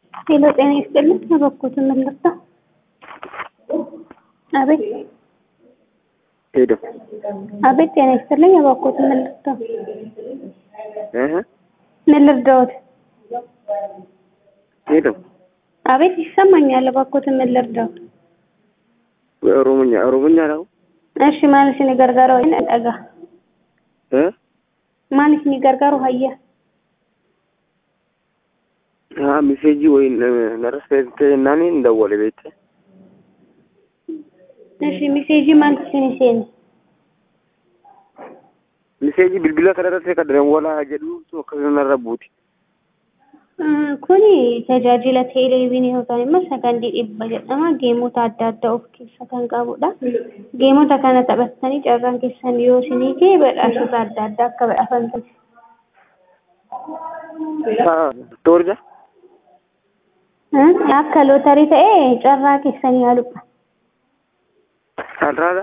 ሄሎ ጤና ይስጥልኝ። በበኩት መለሳ አቤት ሄሎ አቤት ጤና ይስጥልኝ። በበኩት መለሳ እህ ምን ልርዳዎት? ሄሎ አቤት ይሰማኛል። በበኩት ምን ልርዳዎት? ኦሮምኛ ኦሮምኛ ነው እሺ ማለሽ ni gargaaru hayya dhaga እ maaliif ni gargaaru hayya haa miseejii wayin narasfeete naani ndawwale beekte እሺ miseejii maaltu isin seeni miseejii bilbila kanarratti kan dawwalaa jedhu akkasuma narra buuti kuni tajaajila teeleviizyinii yookaan immoo sagantee dhibba jedhama geemota adda addaa of keessa kan qabudha geemota kana taphattanii carraan keessan yoo isinii ga'e badhaasota adda addaa akka badhaafamtan toorja akka lootarii ta'e carraa keessanii haaludha carraadha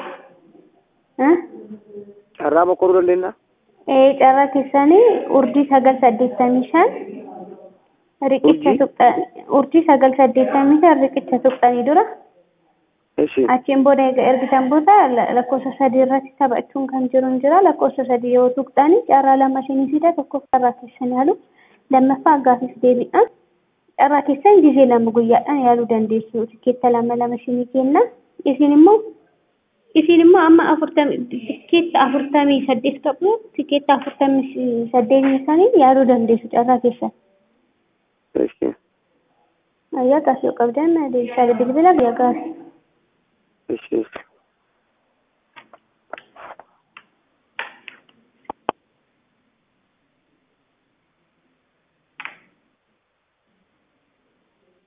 carraa boqqoruu dandeenya carraa keessanii urdii sagal saddeettamii shan riqicha tuqxan urdii sagal saddeettamii shan riqicha tuqxanii dura eshi achiin booda egaa ergitan booda lakkoofsa sadii irratti taphachuun kan jiru hin jira lakkoofsa sadii yoo tuqxanii carraa lama isinii fida tokkoof carraa keessan yaalu lammaffaa gaafis deebiidhaan carraa keessan gizee lama guyyaadhaan yaaluu dandeessu tikeetta lama lama isinii kenna isin immoo isin immoo amma afurtamii tikeetta afurtamii saddeet qabu tikeetta afurtamii saddeetii sanii yaaluu dandeessu carraa keessan. eshi Ayyaa gaafii qabdan deebisaa bilbila guyyaa gaafii.